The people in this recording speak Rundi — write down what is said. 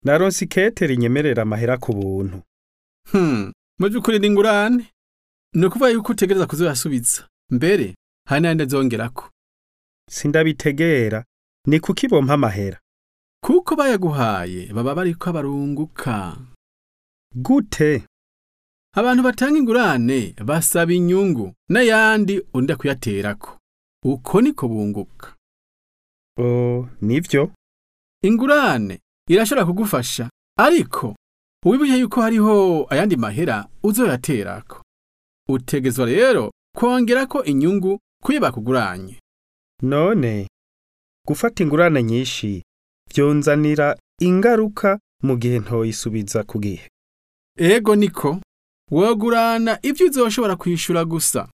naronse ikete rinyemerera amahera ku buntu Hmm, mu by'ukuri ni ingurane ni ukuvuga yuko utegereza kuzoyasubiza mbere hari n'ayandi azongerako sindabitegera ni kuki bompa amahera kuko bayaguhaye baba bariko barunguka gute abantu batanga ingurane basaba inyungu n'ayandi undi kuyaterako uko niko bunguka o nivyo ingurane irashobora kugufasha ariko wibuke yuko hariho ayandi mahera uzoyaterako utegezwa rero kongerako inyungu kuyo bakuguranye none gufata ingurane nyinshi vyonzanira ingaruka mu gihe ntoyisubiza ku gihe ego niko wogurana ibyo uzoshobora kwishura gusa